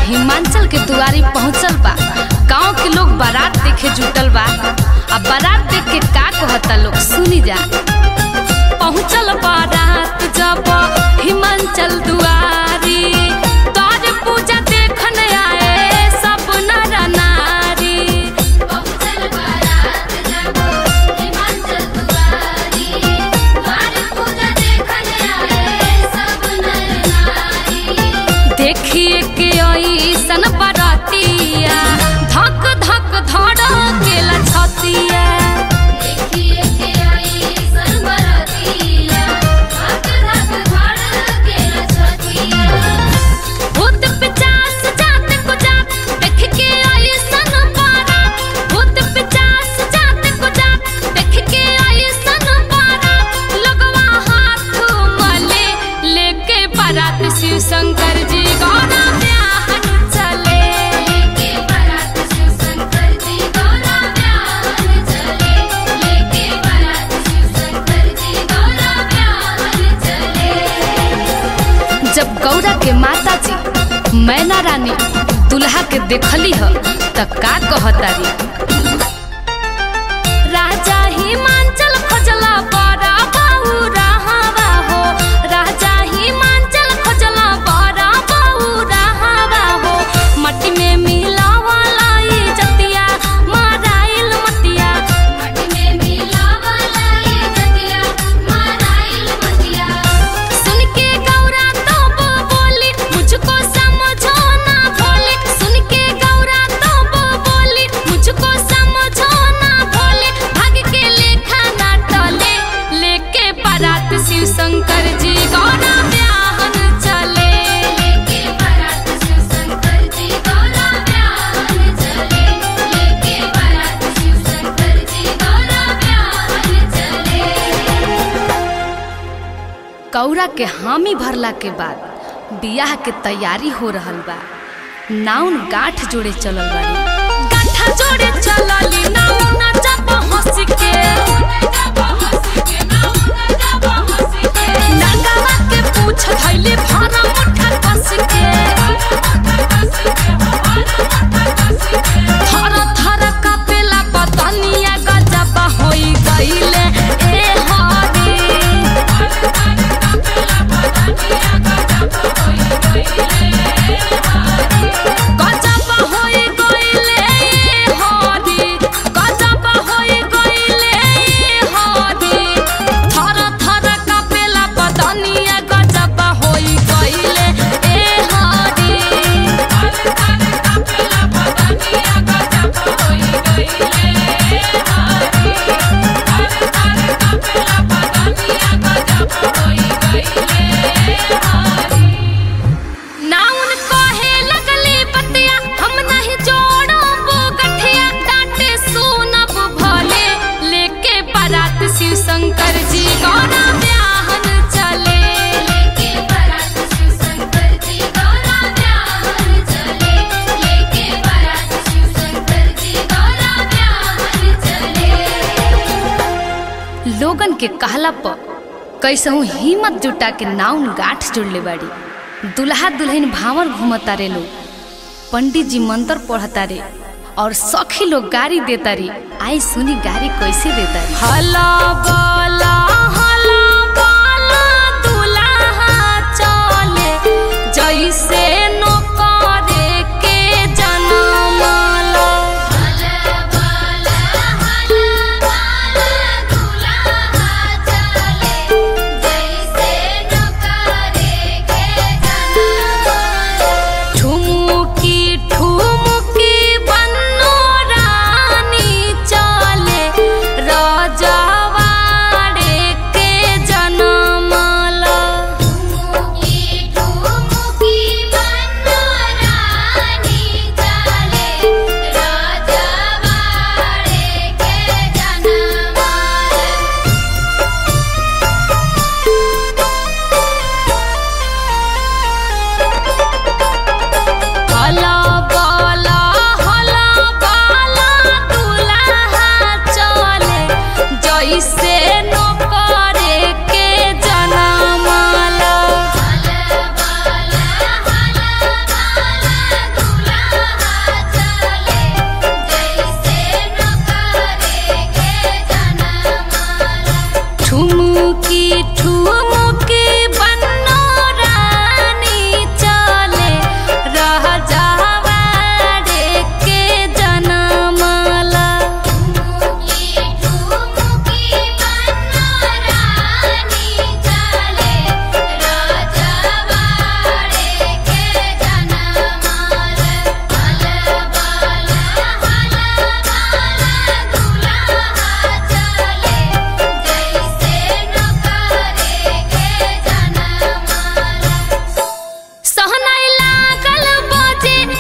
हिमाचल के दुआरी पहुंचल बा गांव के लोग बारात देखे जुटल बा अब बारात देख के का कहता लोग सुनी जा पहुंचल बारात जब हिमाचल दुआरी तोर पूजा देखने आए सब नर नारी पहुंचल बारात जब हिमाचल दुआरी द्वार पूजा देखने आए सब नर नारी देखिए के ऐसन बरातिया धक धक धड़केला छतिया देखिए के आई सरबरतिया धक धक धड़के छतिया भूत पिचास जात को जात देख के ऐसन बारात भूत पिचास जात को जात देख के ऐसन बारात लगवा हाथ मले लेके बारात शिव शंकर जी गौरा ब्याहन चले लेके बारात शिव शंकर जी गौरा ब्याहन चले लेके बारात शिव शंकर जी गौरा ब्याहन चले जब गौरा के माता जी मैना रानी दुल्हा के देखली ह त का कहतारी राजा हिमांचल खोजला बड़ा बाऊ रहावा हो राजा हिमांचल खोजला बड़ा बाऊ रहावा हो मट्टी में मिलावाला ई जतिया माराइल मतिया मट में मिलावला ये जतिया माराइल मतिया सुन के गौरा तो वो बोली मुझको समझो ना भोले सुन के गौरा तो वो बोली मुझको समझो ना भोले भाग के लेखा ना टले लेके बारात शिव शंकर जी गौरा ब्याहन चले लेके बारात शिव शंकर जी गौरा ब्याहन चले लेके बारात शिव शंकर जी गौरा ब्याहन चले गौरा के हामी भरला के बाद बियाह के तैयारी हो रहल बा नाउन गांठ जोड़े चलल बाड़ी गांठा जोड़े चलली नाउन जब हंस के नगावा के पूछ धैले भरा मुठा कस के थर थर कपेला बदनिया गजब होई गईले ए हरी गजब होई गईले ए हरी गजब होई गईले ए हरी थर थर कपेला बदनिया गजब होई गईले ए हरी नाउन कहे लगली बतिया हम नहीं जोड़ब गठिया डांटे सुनब भले लेके बारात शिव शंकर जी गौरा ब्याहन चले लेके बारात शिव शंकर जी गौरा ब्याहन चले लेके बारात शिव शंकर जी गौरा ब्याहन चले लोगन के कहला पर कैसहू हिम्मत जुटा के नाउन गांठ जुड़ले बाड़ी दुल्हा दुल्हन भावर घूमता रे लोग पंडित जी मंत्र पढ़ता रे और सखी लोग गाड़ी देता रे आई सुनी गाड़ी कैसे देता रे हला बला हला बला दुल्हा चले जैसे नौकरे के जनमला हला बाला हला बाला दुल्हा चले जैसे नकारे के जनमाला ठुमुकी ठुमुकी बन्नो रानी चले रजवाड़े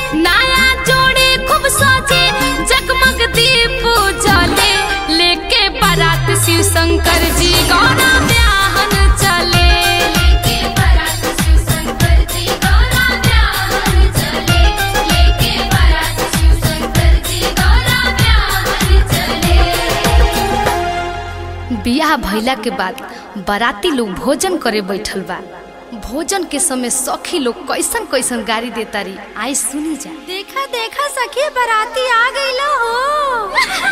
नया जोड़ी खूब सजे जगमग दीप जले लेके बारात शिव शंकर जी गौरा ब्याहन चले लेके बारात शिव शंकर जी गौरा ब्याहन चले लेके बारात शिव शंकर जी गौरा ब्याहन चले बियाह भइला के बाद बाराती लोग भोजन करे बैठल बा भोजन के समय सखी लोग कैसन कैसन गाड़ी देता रही आई सुनी जा देखा देखा सखी बाराती आ गई हो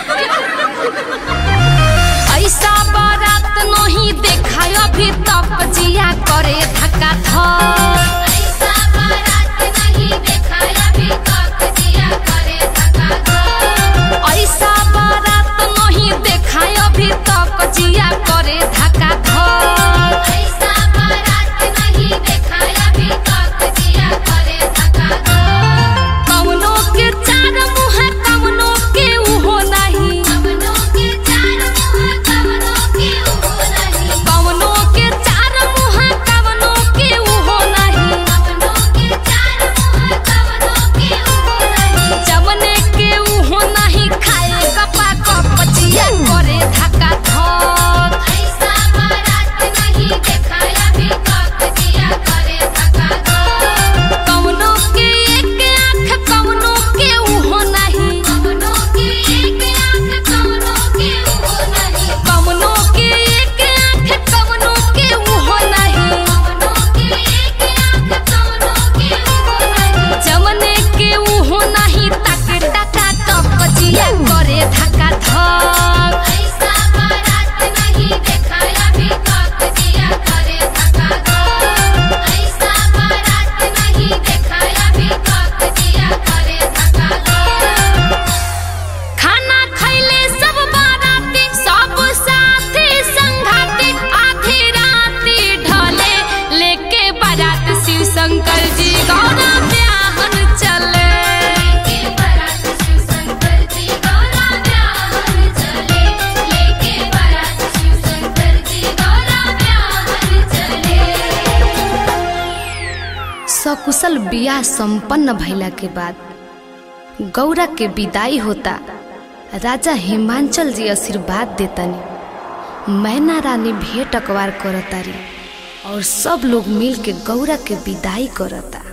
ऐसा बारात नहीं देखा अभी तक जिया करे धक्का धर ऐसा बारात नहीं देखा अभी तक जिया करे धक्का धर ऐसा बारात नहीं देखा अभी तक जिया करे धक्का धर ऐसा बारात नहीं देखा अभी तक जिया करे धक्का धर कवनो के चार मुँह कवनो के उहो नहीं कवनों के चार मुँह कवनों के उहो नहीं कवनो के चार मुँह कवनो के उहो नहीं कवनों के चार मुँह कवनों के उहो नहीं जमने के उहो नहीं खाए कपा कप जिया करे धक्का धर ऐसा बारात नहीं देखा अभी तक जिया करे धक्का धर कवनो के एक आँख कवनो के उहो नहीं कवनों के एक आँख कवनों के उहो नहीं कवनो के एक आँख कवनो के उहो नहीं कवनों के एक आँख कवनों के उहो नहीं जमने के उहो नहीं ताके टाका टप जिया करे धक्का धर ऐसा बारात नहीं देखा अभी तक जिया करे धक्का धर ऐसा बारात नहीं देखा अभी तक जिया करे धक्का धर खाना खैले सब बाराती सब साथी संघाती आधी राती ढले लेके बारात शिव शंकर जी गौरा ब्याहन चले लेके बारात शिव शंकर जी गौरा ब्याहन चले लेके बारात शिव शंकर जी गौरा ब्याहन चले सकुशल बियाह संपन्न भइला के बाद गौरा के विदाई होता राजा हिमांचल जी आशीर्वाद देतनी मैना रानी भेंट अकवार करतारी और सब लोग मिल के गौरा के विदाई करता